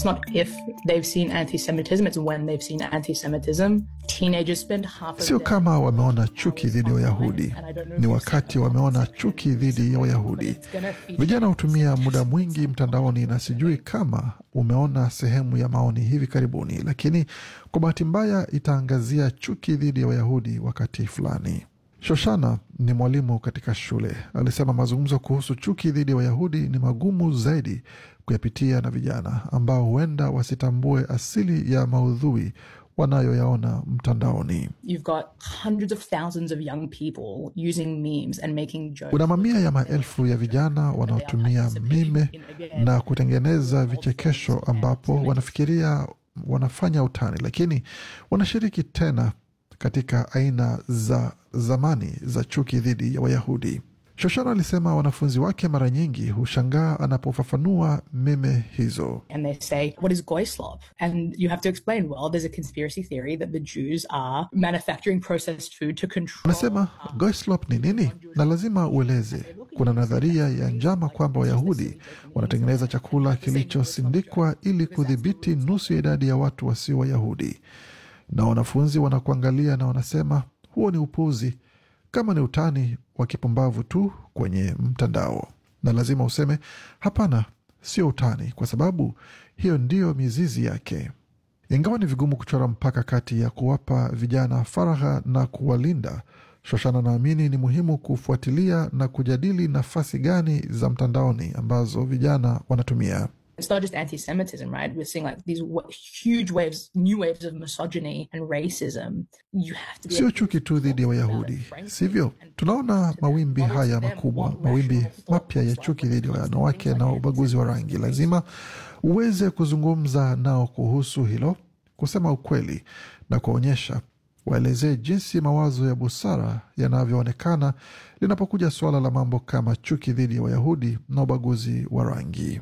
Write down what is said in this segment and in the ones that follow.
It's not if they've seen anti Semitism, it's when they've seen anti Semitism. Teenagers spend half of Sio their kama wameona chuki dhidi ya Wayahudi, And I don't know ni if wakati wameona chuki dhidi ya Wayahudi. Vijana hutumia muda mwingi mtandaoni, na sijui kama umeona sehemu ya maoni hivi karibuni, lakini kwa bahati mbaya itaangazia chuki dhidi ya Wayahudi wakati fulani. Shoshana ni mwalimu katika shule, alisema mazungumzo kuhusu chuki dhidi ya Wayahudi ni magumu zaidi kuyapitia na vijana ambao huenda wasitambue asili ya maudhui wanayoyaona mtandaoni. You've got hundreds of thousands of young people using memes and making jokes. Kuna mamia ya maelfu ya vijana wanaotumia mime na kutengeneza vichekesho ambapo wanafikiria wanafanya utani, lakini wanashiriki tena katika aina za zamani za chuki dhidi ya Wayahudi. Shoshana alisema wanafunzi wake mara nyingi hushangaa anapofafanua meme hizo. and they say, What is Goyslop? And you have to explain, well, there's a conspiracy theory that the Jews are manufacturing processed food to control. Anasema Goislop ni nini, na lazima ueleze. Kuna nadharia ya njama kwamba Wayahudi wanatengeneza chakula kilichosindikwa ili kudhibiti nusu ya idadi ya watu wasio Wayahudi, na wanafunzi wanakuangalia na wanasema huo ni upuzi, kama ni utani wa kipumbavu tu kwenye mtandao. Na lazima useme hapana, sio utani, kwa sababu hiyo ndiyo mizizi yake. Ingawa ni vigumu kuchora mpaka kati ya kuwapa vijana faragha na kuwalinda, Shoshana naamini ni muhimu kufuatilia na kujadili nafasi gani za mtandaoni ambazo vijana wanatumia. It's not just anti Semitism, right? We're seeing like these wa- huge waves, new waves of misogyny and racism. You have to be Sio able to chuki tu dhidi ya Wayahudi, sivyo? Tunaona mawimbi haya makubwa, mawimbi mapya ya chuki dhidi ya wanawake na ubaguzi wa rangi. Lazima uweze kuzungumza nao kuhusu hilo, kusema ukweli na kuonyesha, waelezee jinsi mawazo ya busara yanavyoonekana linapokuja suala la mambo kama chuki dhidi ya Wayahudi na ubaguzi wa rangi.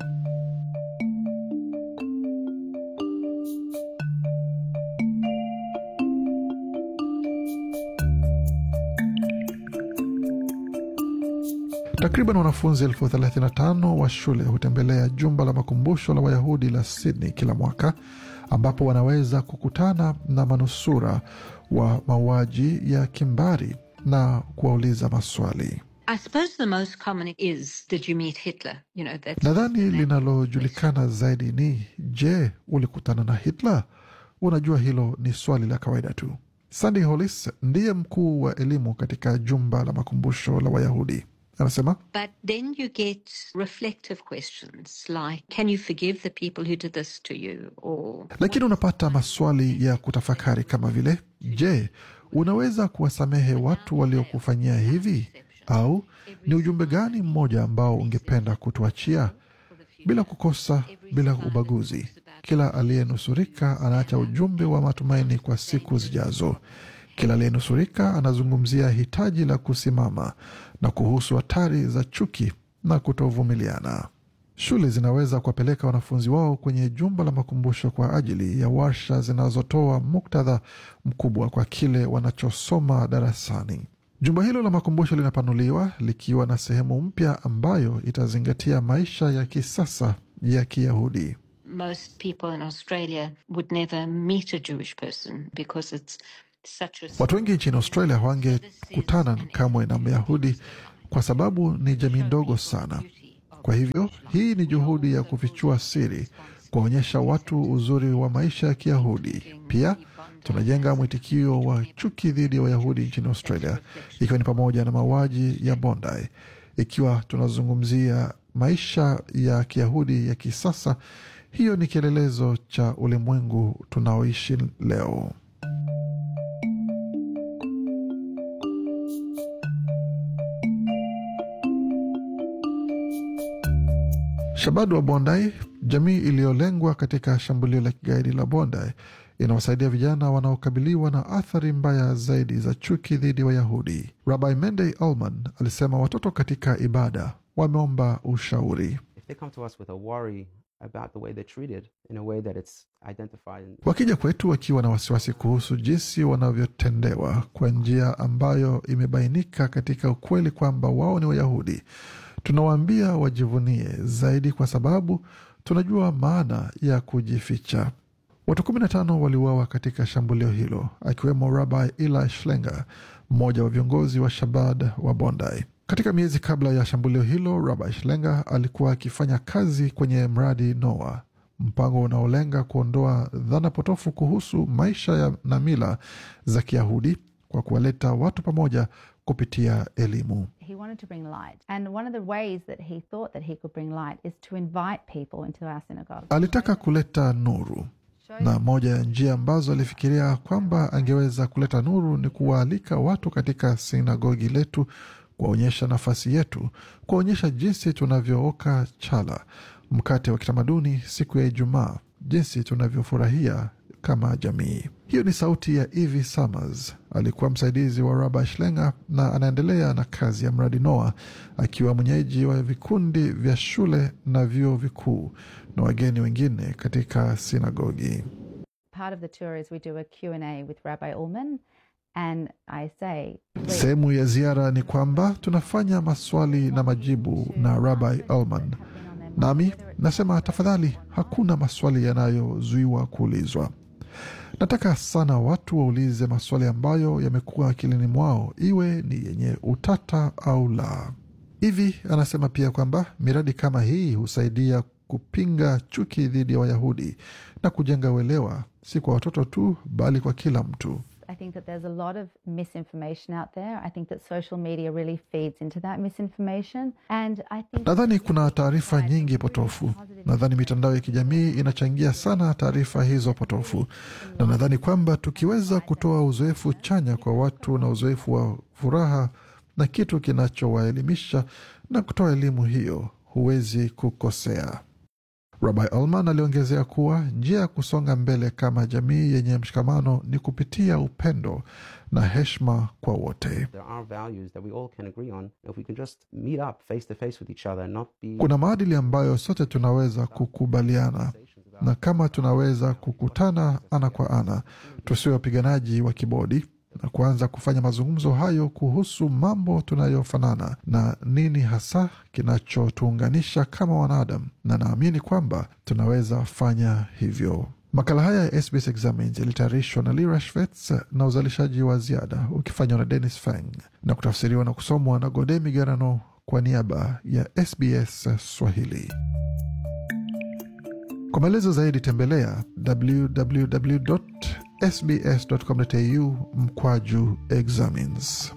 Takriban wanafunzi elfu thelathini na tano wa shule hutembelea jumba la makumbusho la Wayahudi la Sydney kila mwaka, ambapo wanaweza kukutana na manusura wa mauaji ya kimbari na kuwauliza maswali. I suppose the most common is, did you meet Hitler? You know, that's Nadhani linalojulikana zaidi ni je, ulikutana na Hitler? Unajua, hilo ni swali la kawaida tu. Sandy Hollis ndiye mkuu wa elimu katika jumba la makumbusho la Wayahudi, anasema But then you get reflective questions like, can you forgive the people who did this to you? Or lakini unapata maswali ya kutafakari kama vile je, unaweza kuwasamehe watu waliokufanyia hivi? Au ni ujumbe gani mmoja ambao ungependa kutuachia? Bila kukosa, bila ubaguzi, kila aliyenusurika anaacha ujumbe wa matumaini kwa siku zijazo. Kila aliyenusurika anazungumzia hitaji la kusimama na kuhusu hatari za chuki na kutovumiliana. Shule zinaweza kuwapeleka wanafunzi wao kwenye jumba la makumbusho kwa ajili ya warsha zinazotoa muktadha mkubwa kwa kile wanachosoma darasani. Jumba hilo la makumbusho linapanuliwa likiwa na sehemu mpya ambayo itazingatia maisha ya kisasa ya Kiyahudi. most people in Australia would never meet a Jewish person because it's such a Watu wengi nchini Australia hawangekutana kamwe na Myahudi kwa sababu ni jamii ndogo sana. Kwa hivyo hii ni juhudi ya kufichua siri, kuwaonyesha watu uzuri wa maisha ya Kiyahudi. Pia tunajenga mwitikio wa chuki dhidi ya Wayahudi nchini Australia, ikiwa ni pamoja na mauaji ya Bondi. Ikiwa tunazungumzia maisha ya Kiyahudi ya kisasa, hiyo ni kielelezo cha ulimwengu tunaoishi leo. Shabadu wa Bondi, jamii iliyolengwa katika shambulio la kigaidi la Bondi, inawasaidia vijana wanaokabiliwa na athari mbaya zaidi za chuki dhidi ya Wayahudi. Rabbi Mendey Allman alisema watoto katika ibada wameomba ushauri. if they come to us with a worry about the way they're treated in a way that it's identified in Wakija kwetu wakiwa na wasiwasi kuhusu jinsi wanavyotendewa kwa njia ambayo imebainika katika ukweli kwamba wao ni Wayahudi, tunawaambia wajivunie zaidi, kwa sababu tunajua maana ya kujificha. Watu kumi na tano waliuawa katika shambulio hilo, akiwemo Rabbi Eli Schlenger, mmoja wa viongozi wa Shabad wa Bondi. Katika miezi kabla ya shambulio hilo, Rabbi Schlenger alikuwa akifanya kazi kwenye mradi Noah, mpango unaolenga kuondoa dhana potofu kuhusu maisha ya na mila za Kiyahudi kwa kuwaleta watu pamoja kupitia elimu. He wanted to bring light. And one of the ways that he thought that he could bring light is to invite people into our synagogue. Alitaka kuleta nuru, na moja ya njia ambazo alifikiria kwamba angeweza kuleta nuru ni kuwaalika watu katika sinagogi letu, kuwaonyesha nafasi yetu, kuwaonyesha jinsi tunavyooka chala, mkate wa kitamaduni siku ya Ijumaa, jinsi tunavyofurahia kama jamii. Hiyo ni sauti ya Evie Summers. Alikuwa msaidizi wa Rabbi Schlenger na anaendelea na kazi ya mradi Noah, akiwa mwenyeji wa vikundi vya shule na vyuo vikuu na wageni wengine katika sinagogi. Part of the tour is we do a Q&A with Rabbi Ullman. And I say, please, Sehemu ya ziara ni kwamba tunafanya maswali na majibu na Rabbi Ullman, nami nasema tafadhali, hakuna maswali yanayozuiwa kuulizwa. Nataka sana watu waulize maswali ambayo yamekuwa akilini mwao, iwe ni yenye utata au la. Hivi anasema pia kwamba miradi kama hii husaidia kupinga chuki dhidi ya Wayahudi na kujenga uelewa, si kwa watoto tu, bali kwa kila mtu. I think that there's a lot of misinformation out there. I think that social media really feeds into that misinformation. And I think Nadhani kuna taarifa nyingi potofu. Nadhani mitandao ya kijamii inachangia sana taarifa hizo potofu, na nadhani kwamba tukiweza kutoa uzoefu chanya kwa watu na uzoefu wa furaha na kitu kinachowaelimisha na kutoa elimu hiyo, huwezi kukosea. Rabbi Ullman aliongezea kuwa njia ya kusonga mbele kama jamii yenye mshikamano ni kupitia upendo na heshima kwa wote. There are values that we all can agree on. If we can just meet up face to face with each other and not be Kuna maadili ambayo sote tunaweza kukubaliana, na kama tunaweza kukutana ana kwa ana, tusiwe wapiganaji wa kibodi na kuanza kufanya mazungumzo hayo kuhusu mambo tunayofanana na nini hasa kinachotuunganisha kama wanadamu, na naamini kwamba tunaweza fanya hivyo. Makala haya ya SBS Examines yalitayarishwa na Lira Schwetz na uzalishaji wa ziada ukifanywa na Dennis Fang na kutafsiriwa na kusomwa na Gode Migerano kwa niaba ya SBS Swahili. Kwa maelezo zaidi tembelea www.sbs.com.au mkwaju examines.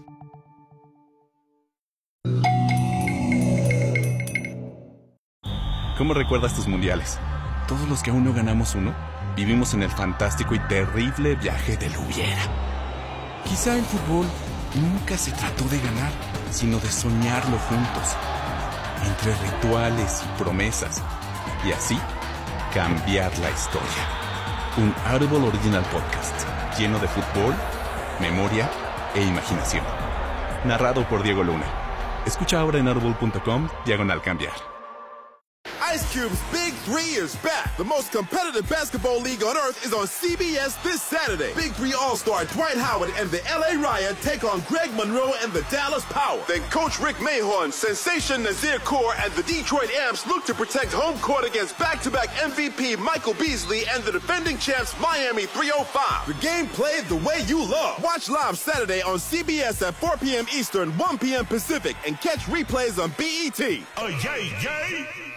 ¿Cómo recuerdas tus mundiales? Todos los que aún no ganamos uno, vivimos en el fantástico y terrible viaje del hubiera. Quizá el fútbol nunca se trató de ganar, sino de soñarlo juntos, entre rituales y promesas, y así cambiar la historia. Un Audible Original Podcast lleno de fútbol, memoria e imaginación. Narrado por Diego Luna. Escucha ahora en audible.com diagonal cambiar. Ice Cube's Big Three is back. The most competitive basketball league on earth is on CBS this Saturday. Big Three All-Star Dwight Howard and the LA Riot take on Greg Monroe and the Dallas Power. Then Coach Rick Mahorn, Sensation Nazir Kaur, and the Detroit Amps look to protect home court against back-to-back MVP Michael Beasley and the defending champs Miami 305. The game played the way you love. Watch live Saturday on CBS at 4 p.m. Eastern, 1 p.m. Pacific, and catch replays on BET. Oh, yay, yay!